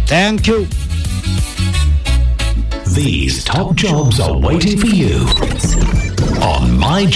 Thank you. These top jobs are waiting for you on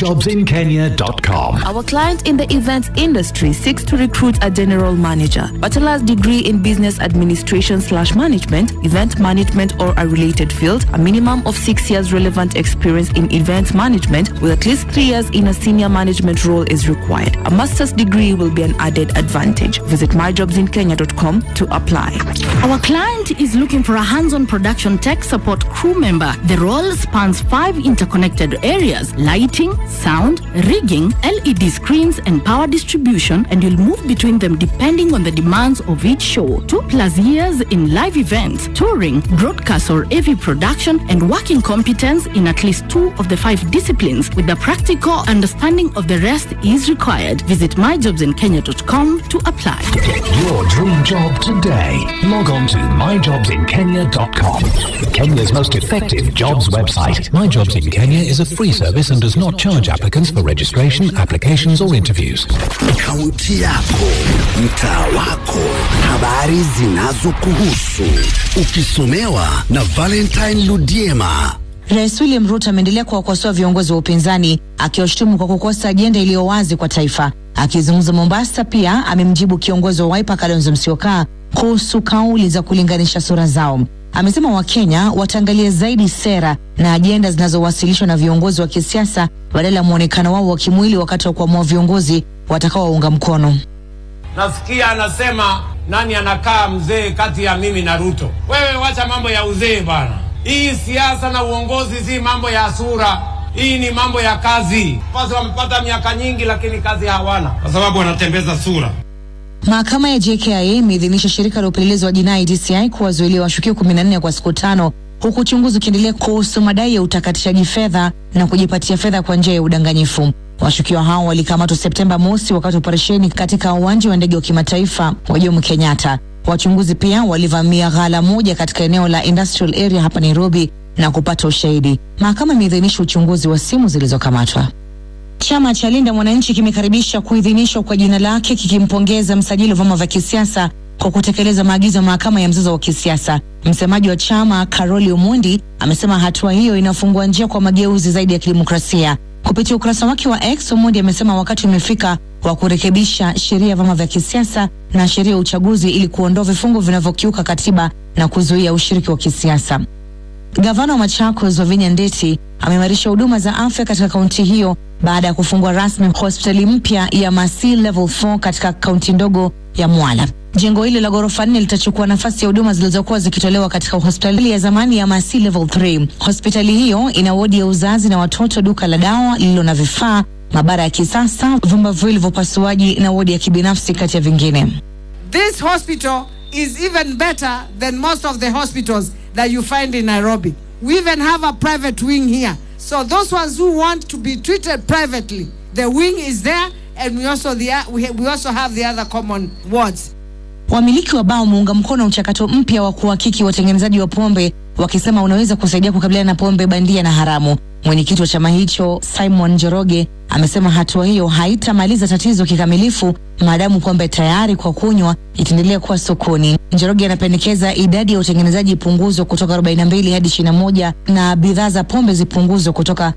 myjobsinkenya.com. Our client in the events industry seeks to recruit a general manager, bachelor's degree in business administration slash management, event management or a related field, a minimum of six years relevant experience in event management with at least three years in a senior management role is required. A master's degree will be an added advantage. Visit myjobsinkenya.com to apply. Our client is looking for a hands-on production tech support crew member. The role spans five interconnected areas: lighting, sound, rigging, LED screens, and power distribution, and you'll move between them depending on the demands of each show. Two plus years in live events, touring, broadcast or AV production, and working competence in at least two of the five disciplines with the practical understanding of the rest is required. Visit myjobsinkenya.com to apply. Get your dream job today. Log on to myjobsinkenya.com. Kenya's most effective jobs website. My Jobs in Kenya is a free service and does not charge applicants for registration, applications, or interviews. Kaunti yako, mtaa wako, habari zinazokuhusu, ukisomewa na Valentine Ludiema. Rais William Ruto ameendelea kuwakosoa viongozi wa upinzani akiwashutumu kwa kukosa ajenda iliyo wazi kwa taifa. Akizungumza Mombasa, pia amemjibu kiongozi wa Wiper Kalonzo Musyoka kuhusu kauli za kulinganisha sura zao. Amesema Wakenya wataangalia zaidi sera na ajenda zinazowasilishwa na viongozi wa kisiasa badala ya mwonekano wao wa kimwili wakati wa kuamua viongozi watakaowaunga mkono. Nasikia anasema nani anakaa mzee kati ya mimi na Ruto. Wewe wacha mambo ya uzee bana. Hii siasa na uongozi si mambo ya sura. Hii ni mambo ya kazi. Basi wamepata miaka nyingi, lakini kazi hawana kwa sababu wanatembeza sura. Mahakama ya JKIA imeidhinisha shirika la upelelezi wa jinai DCI kuwazuilia washukiwa 14 kwa siku tano huku uchunguzi ukiendelea kuhusu madai ya utakatishaji fedha na kujipatia fedha kwa njia ya udanganyifu. Washukiwa hao walikamatwa Septemba mosi wakati wa operesheni katika uwanja wa ndege wa kimataifa wa Jomo Kenyatta. Wachunguzi pia walivamia ghala moja katika eneo la industrial area hapa Nairobi na kupata ushahidi. Mahakama imeidhinisha uchunguzi wa simu zilizokamatwa. Chama cha Linda Mwananchi kimekaribisha kuidhinishwa kwa jina lake kikimpongeza msajili wa vyama vya kisiasa kwa kutekeleza maagizo ya mahakama ya mzozo wa kisiasa. Msemaji wa chama Karoli Omondi amesema hatua hiyo inafungua njia kwa mageuzi zaidi ya kidemokrasia. Kupitia ukurasa wake wa X, Omondi amesema wakati umefika wa kurekebisha sheria ya vyama vya kisiasa na sheria ya uchaguzi ili kuondoa vifungu vinavyokiuka katiba na kuzuia ushiriki wa kisiasa. Gavana wa Machakos Wavinya Ndeti ameimarisha huduma za afya katika kaunti hiyo baada ya kufungua rasmi hospitali mpya ya Masi Level 4 katika kaunti ndogo ya Mwala. Jengo hili la ghorofa nne litachukua nafasi ya huduma zilizokuwa zikitolewa katika hospitali ya zamani ya Masi Level 3. Hospitali hiyo ina wodi ya uzazi na watoto, duka la dawa lililo na vifaa, maabara ya kisasa, vyumba viwili vya upasuaji na wodi ya kibinafsi kati ya vingine. This hospital is even better than most of the hospitals that you find in Nairobi. We even have a private wing here. So those ones who want to be treated privately, the wing is there and we also the we, we also have the other common wards. Wamiliki wa baa wameunga mkono mchakato mpya wa kuhakiki watengenezaji wa pombe wakisema unaweza kusaidia kukabiliana na pombe bandia na haramu. Mwenyekiti wa chama hicho Simon Njoroge amesema hatua hiyo haitamaliza tatizo kikamilifu maadamu pombe tayari kwa kunywa itaendelea kuwa sokoni. Njoroge anapendekeza idadi ya utengenezaji ipunguzwe kutoka 42 hadi 21 na bidhaa za pombe zipunguzwe kutoka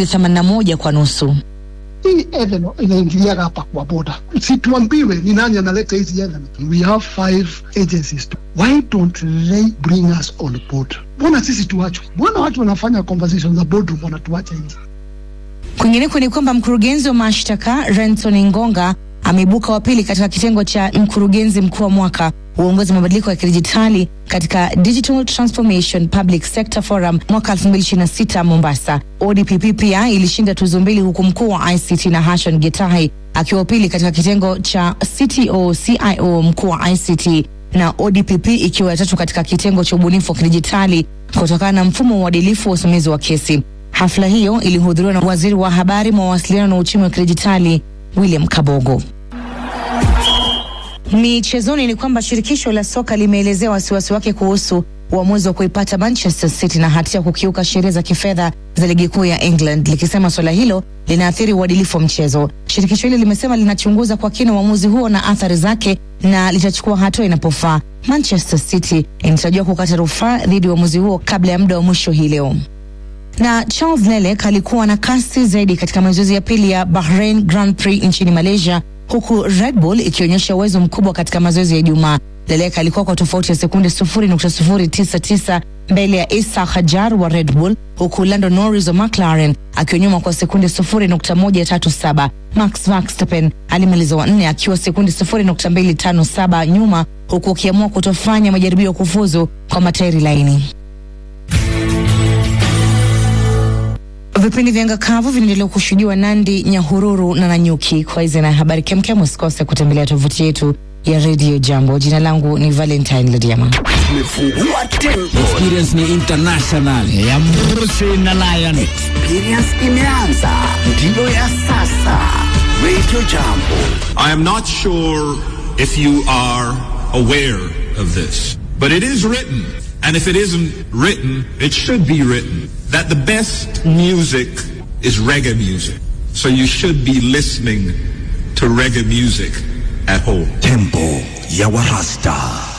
281 kwa nusu. hii ethanol inaingiliaga hapa kwa boda, situambiwe ni nani analeta hizi ethanol. We have five agencies. Why don't they bring us on board? Mbona sisi tuachwe? Mbona watu wanafanya conversations za boardroom wanatuacha nje? Kwingineko ni kwamba mkurugenzi wa mashtaka Renson Ngonga ameibuka wa pili katika kitengo cha mkurugenzi mkuu wa mwaka uongozi mabadiliko ya kidijitali katika Digital Transformation Public Sector Forum mwaka 2026 Mombasa. ODPP pia ilishinda tuzo mbili huku mkuu wa ICT na Hashon Getahi akiwa pili katika kitengo cha CTO CIO mkuu wa ICT na ODPP ikiwa ya tatu katika kitengo cha ubunifu wa kidijitali kutokana na mfumo wa uadilifu wa usimamizi wa kesi. Hafla hiyo ilihudhuriwa na waziri wa habari, mawasiliano na uchumi wa kidijitali William Kabogo. Michezoni ni kwamba shirikisho la soka limeelezea wasiwasi wake kuhusu uamuzi wa kuipata Manchester City na hatia ya kukiuka sheria za kifedha za ligi kuu ya England, likisema suala hilo linaathiri uadilifu wa mchezo. Shirikisho hilo limesema linachunguza kwa kina uamuzi huo na athari zake na litachukua hatua inapofaa. Manchester City inatarajiwa kukata rufaa dhidi ya uamuzi huo kabla ya muda wa mwisho hii leo na Charles Lelek alikuwa na kasi zaidi katika mazoezi ya pili ya Bahrain Grand Prix nchini Malaysia, huku Red Bull ikionyesha uwezo mkubwa katika mazoezi ya Ijumaa. Lelek alikuwa kwa tofauti ya sekunde 0.099 mbele ya Isa Hajar wa Red Bull, huku Lando Norris wa McLaren akiwa nyuma kwa sekunde 0.137. Max Verstappen alimaliza wa nne akiwa sekunde 0.257 nyuma, huku akiamua kutofanya majaribio ya kufuzu kwa matairi laini. Vipindi vya anga kavu vinaendelea kushuhudiwa Nandi, Nyahururu na Nanyuki. Kwa hizi na habari kemkem, usikose kutembelea tovuti yetu ya Radio Jambo. Jina langu ni Valentine Lodiama. Tumefungua tempo, Experience ni international ya Mbusi na Lion. experience imeanza, ndiyo ya sasa. Radio Jambo. I am not sure if you are aware of this, but it is written, and if it isn't written, it should be written, that the best music is reggae music. So you should be listening to reggae music at home. Tempo ya Warasta,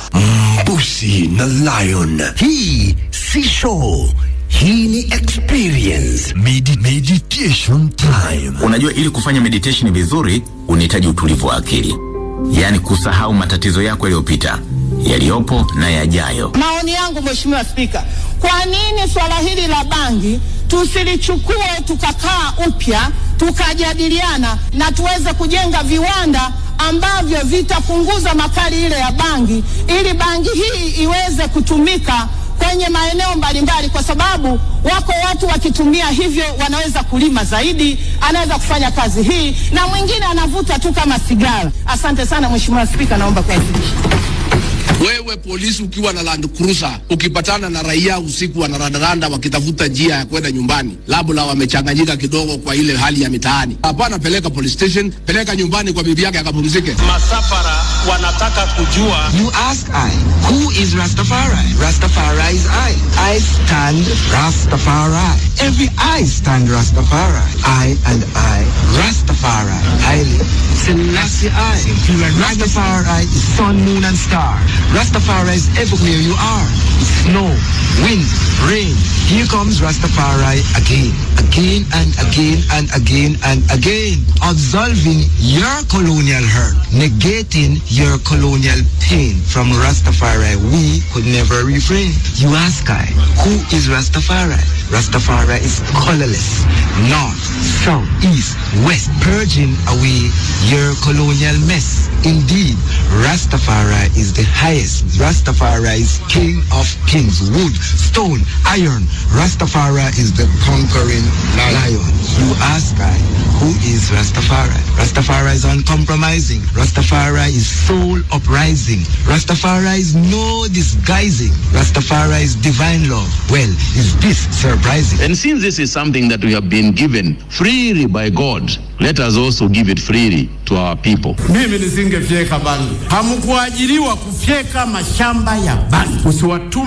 Mbusi na Lion. Hii si show, hii ni experience. Medi meditation time. Unajua, ili kufanya meditation vizuri unahitaji utulivu wa akili, yaani kusahau matatizo yako yaliyopita, yaliyopo na yajayo. Maoni yangu Mheshimiwa Spika, kwa nini swala hili la bangi tusilichukue tukakaa upya tukajadiliana na tuweze kujenga viwanda ambavyo vitapunguza makali ile ya bangi ili bangi hii iweze kutumika kwenye maeneo mbalimbali, kwa sababu wako watu wakitumia hivyo wanaweza kulima zaidi, anaweza kufanya kazi hii, na mwingine anavuta tu kama sigara. Asante sana Mheshimiwa Spika, naomba kuwasilisha. Wewe polisi ukiwa na Land Cruiser ukipatana na raia usiku wanarandaranda wakitafuta njia ya kwenda nyumbani, labda wamechanganyika kidogo kwa ile hali ya mitaani, hapana, peleka police station, peleka nyumbani kwa bibi yake akapumzike. Masafara wanataka kujua You ask I, who is Rastafari? Rastafari is I. I stand Rastafari. Every I stand Rastafari. I and I, Rastafari. Haile Selassie I. Rastafari is sun, moon and star. Rastafari is everywhere you are. Snow, wind, rain. Here comes Rastafari again, again and again and again and again. Absolving your colonial hurt, negating your colonial pain. From Rastafari, we could never refrain. You ask I, who is Rastafari? Rastafari is colorless, north, south, east, west, purging away your colonial mess. Indeed, Rastafari is the highest. Rastafari is king of kings, wood, stone, iron. Rastafari is the conquering lion. You ask I, who is Rastafari? Rastafari is uncompromising. Rastafari is soul uprising. Rastafari is no disguising. Rastafari is divine love. Well, is this surprising? And since this is something that we have been given freely by God, let us also give it freely to our people. mimi nisingefyeka bangi. Hamkuajiriwa kufyeka mashamba ya bangi. Usiwatume